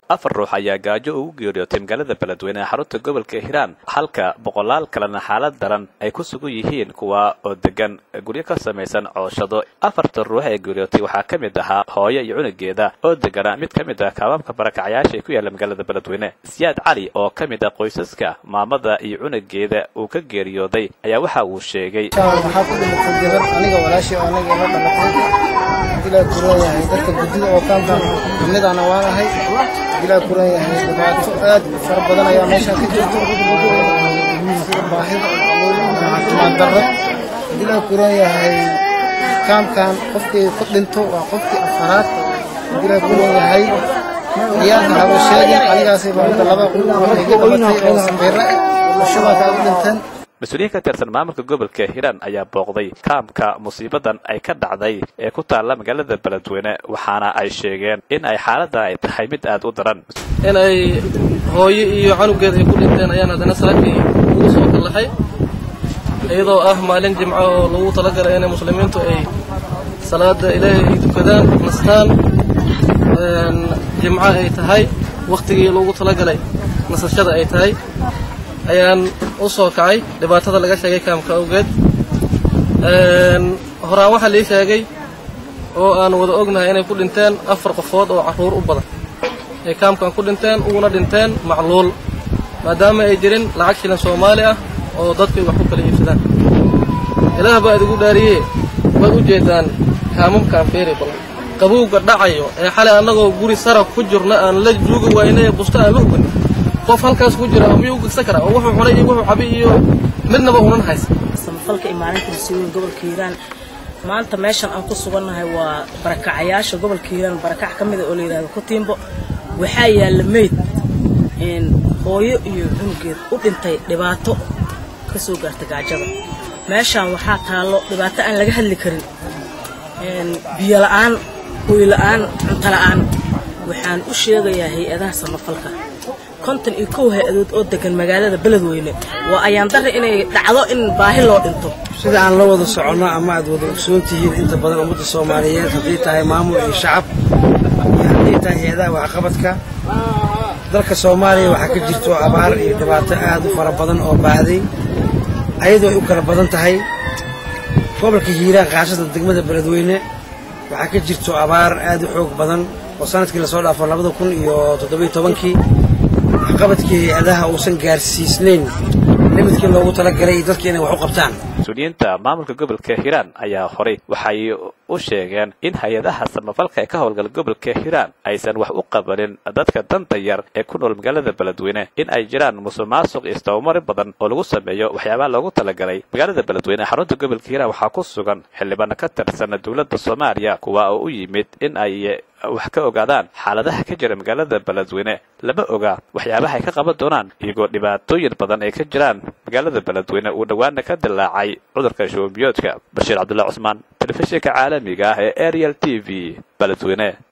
afar ruux ayaa gaajo ugu geeriyootay magaalada beledweyne ee xarunta gobolka hiiraan halka boqolaal kalena xaalad daran ay ku sugan yihiin kuwa oo degan guryo ka samaysan cooshado afarta ruux ee geeriyootay waxaa ka mid ahaa hooyo iyo cunugeeda oo degana mid ka mid ah kaabaabka barakacyaasha ee ku yaalla magaalada beledweyne siyaad cali oo ka mid ah qoysaska maamada iyo cunugeeda uu ka geeriyooday ayaa waxa uu sheegay waxaa ku dhimatay gabar aniga walaashii oo aniga ila dhalatay ilaa kuran yahay dadka guddida oo kaankan kamidana waan ahay ilaa kuran yahay dhibaato aad u fara badan ayaa meeshaan ka jirto sida baahida caafimaad darro ilaa kuran yahay kaamkan qofkii ku dhinto waa qofkii afaraad ilaa kuran yahay ciyaarka haba sheegin anigaasay baa laba iga dhamatay oo saqiiro ah shubanka u dhinteen mas-uuliyiin ka tirsan maamulka gobolka hiiraan ayaa booqday kaamka musiibadan ay ka dhacday ee ku taalla magaalada beledweyne waxaana ay sheegeen in ay xaaladda ay tahay mid aad u daran in ay hooyo iyo canugeed ay ku dhinteen ayaan haddana saakii ugu soo kallahay iyadoo ah maalin jimco oo lagu talagalay inay muslimiintu ay salaada ilaahay ay tukadaan nastaan jimco ay tahay wakhtigii loogu talagalay nasashada ay tahay ayaan u soo kacay dhibaatada laga sheegay kaamka awgeed horaan waxaa lii sheegay oo aan wada ognahay inay ku dhinteen afar qofood oo carruur u badan ay kaamkan ku dhinteen uguna dhinteen macluul maadaama ay jirin lacag shilin soomaali ah oo dadku ay wax ku kala iibsadaan ilaah baa idigu dhaariyee waad u jeedaan kaamamkaan feeri badan qabowga dhacayo ee xalay annagoo guri saraf ku jirna aan la juugi waynay busta aan la hugan qof halkaas ku jira miyuu gegsan karaa oo wuxuu cunay iyo wuxuu cabay iyo midnaba unan haysa samafalka imaalinta masiiwooyin gobolka hiiraan maanta meeshan aan ku sugannahay waa barakacayaasha gobolka hiiraan barakac ka mida oo la yidhahdo kutiimbo waxaa yaalla meyd hooyo iyo cunugeed u dhintay dhibaato ka soo gaarta gaajada meeshaan waxaa taallo dhibaato aan laga hadli karin biyo la'aan hooy la'aan cunto la'aan waxaan u sheegayaa hay-adaha samafalka konton iyo kow hay-adood oo degan magaalada beledweyne waa ayaan darra inay dhacdo in baahi loo dhinto sida aan la wada soconno ama aad wada ogsoon tihiin inta badan ummadda soomaaliyeed haddii tahay maamul iyo shacab iyo haddii tahay hay-adaha waxqabadka dalka soomaaliya waxaa ka jirto abaar iyo dhibaato aad u fara badan oo baahday ayadoo ay u kala badan tahay gobolka hiiraan kaashada degmada beledweyne waxaa ka jirto abaar aad u xoog badan oo sanadkii lasoo dhaafo labada kun iyo toddobiyo tobankii waxqabadkii hay-adaha uusan gaarsiisnayn limidkii loogu talagalay dadka inay wax u qabtaan mas-uuliyiinta maamulka gobolka hiiraan ayaa horay waxay u sheegeen in hay-adaha samafalka ee ka howlgala gobolka hiiraan aysan wax u qabanin dadka danta yar ee ku nool magaalada beledweyne in ay jiraan musuq maasuq iyo istabamari badan oo lagu sameeyo waxyaabaha loogu talagalay magaalada beledweyne ee xarunta gobolka hiiraan waxaa ku sugan xildhibaano ka tirsan dowladda soomaaliya kuwa oo u yimid in ay wax ka ogaadaan xaaladaha ka jira magaalada beledweyne lama oga waxyaabaha ay ka qaban doonaan iyagoo dhibaatooyin badan ay ka jiraan magaalada beledweyne uu dhowaana ka dilaacay cudurka shubanbiyoodka bashiir cabdullahi cusmaan telefishinka caalamiga ah ee ariel t v beledweyne